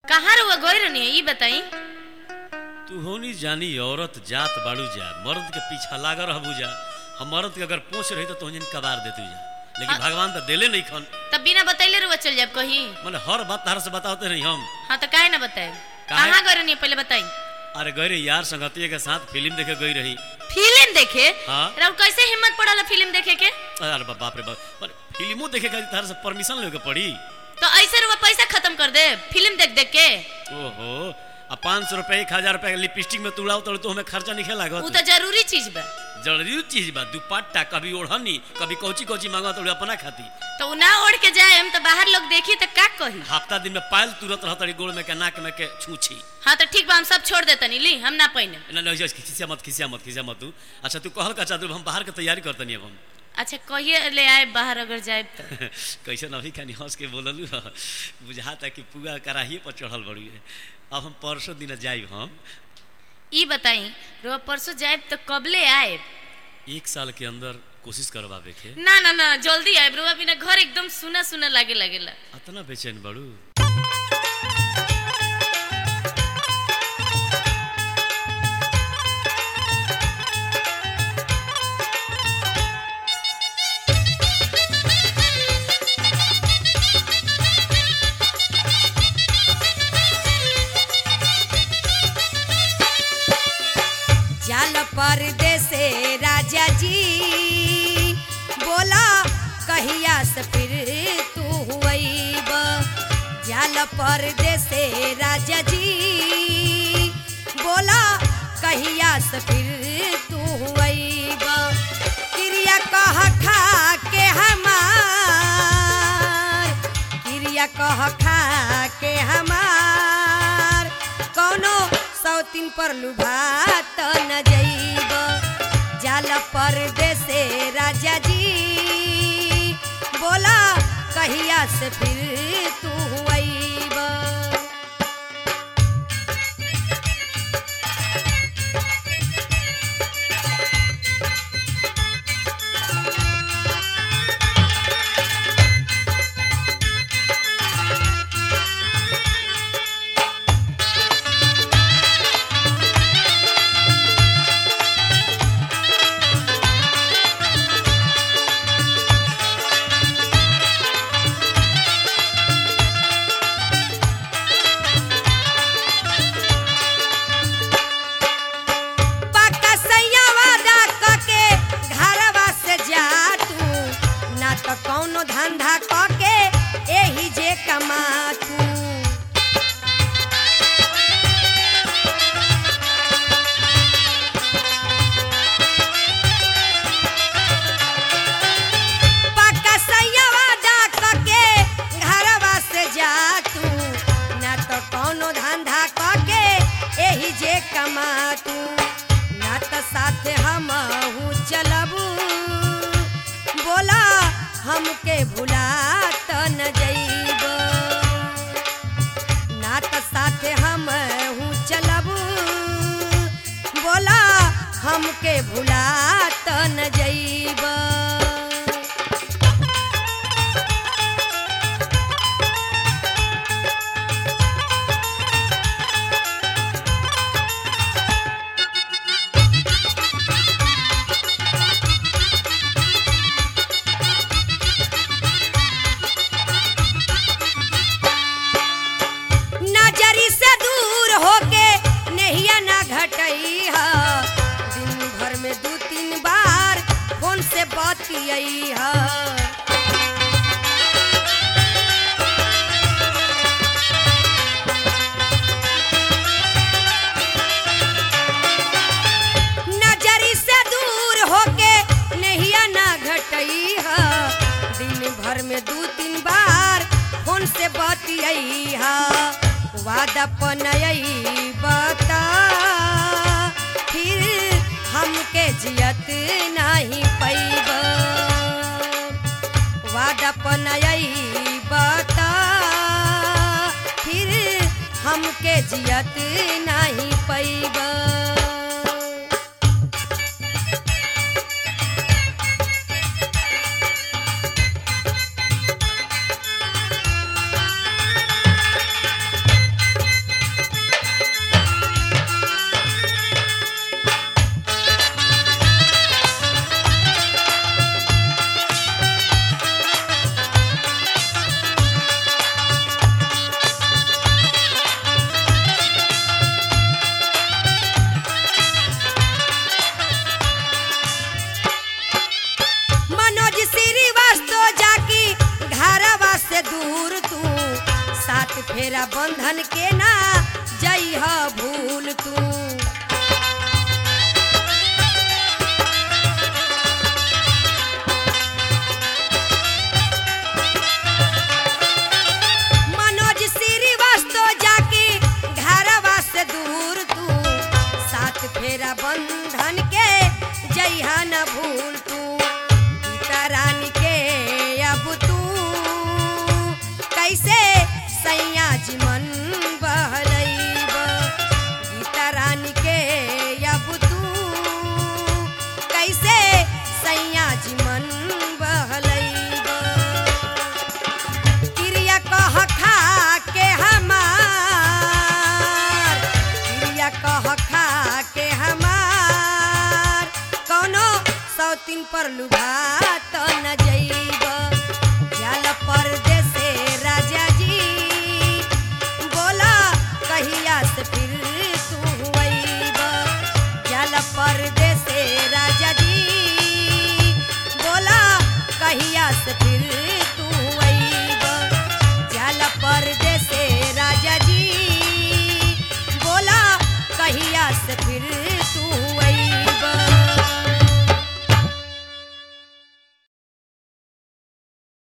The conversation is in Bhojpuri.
कहाँ रुआ गई रहनी है ई बताई तू होनी जानी औरत जात बाड़ू जा मर्द के पीछा लाग रहबू जा हम मर्द के अगर पूछ रही तो तोहन कबार देतू जा लेकिन हाँ। भगवान तो देले नहीं खन तब बिना बतैले रुआ चल जाब कहीं मैंने हर बात तार से बताते नहीं हम हाँ तो काहे ना बताए काहे? कहाँ गई रहनी है पहले बताई अरे गई रही यार संगतिया के साथ फिल्म देखे गई रही फिल्म देखे हाँ। राउर कैसे हिम्मत पड़ल फिल्म देखे के अरे बा- बाप रे बाप पर फिल्मों देखे का तार से परमिशन लेके पड़ी तो ऐसे रुआ पैसा खत्म कर दे फिल्म देख देख के ओहो आ पाँच सौ रुपये एक हजार रुपये लिपस्टिक में तुड़ाओ तो हमें खर्चा नहीं वो लागत तो जरूरी चीज बा जरूरी चीज बा दुपट्टा कभी ओढ़नी कभी कोची कोची मांगा तो अपना खाती तो उ ना ओढ़ के जाए हम तो बाहर लोग देखी तो का कही हफ्ता दिन में पायल तुरंत रहता रही गोड़ में के नाक में के छूछी हाँ तो ठीक बा हम सब छोड़ देतनी ली हम ना पहिने ना ना खिसिया मत खिसिया मत खिसिया मत तू अच्छा तू कहल का चादर हम बाहर के तैयारी करतनी अब हम अच्छा कहिए ले आए बाहर अगर जाए तो कैसे अभी खानी हंस के बोललू ह बुझाता कि पूरा कराहिए पर चढ़ल बड़ी है अब हम परसों दिन जाइब हम ई बताई रुआ परसों जाए तो कब ले आए एक साल के अंदर कोशिश करवावे के ना ना ना जल्दी आए रुआ बिना घर एकदम सुना सुना लागे लगेला अतना बेचैन बड़ू जाल परदेसे राजा जी बोला कहिया से फिर तू हुईब जाल परदेसे राजा जी बोला कहिया से फिर तू हुईब क्रिया कह खा के हमार क्रिया कह खा के हमार कौनो सौतीन पर लुभात न जइब जाल परदेसे राजा जी बोला कहिया से फिर तू अइब पक्का सैया वादा कके घरवा से जा तू ना तो कौनो धंधा कके एही जे कमा तू पक्का सैया वादा कके घरवा से जा तू ना तो कौनो धंधा कके एही जे कमा तू ना तो साथे हम चलबू बोला हमके भुला त न जइब ना तो साथे हम चलबू बोला हमके भुला त न जइब नजरी से दूर होके नहिया ना घटई ह दिन भर में दू तीन बार फोन से बतियई ह नजरी से दूर होके नहिया ना घटई ह दिन भर में दू तीन बार फोन से बतियई ह वादा पनयई बता फिर हमके जियत नहीं पैब वादा पनयई बता फिर हमके जियत नहीं पैब फेरा बंधन के ना जई ह भूल तू मनोज श्रीवास्तव जाके घरवा से दूर तू साथ फेरा बंधन के जइहा न भूल तू गीता रानी के अब तू कैसे सैया जी मन बहलैब गीता रानी के अब तू कैसे सैया जी मन बहलैब क्रिया कह खा के हमार क्रिया कह खा के हमार कोनो सौतीन पर लुभा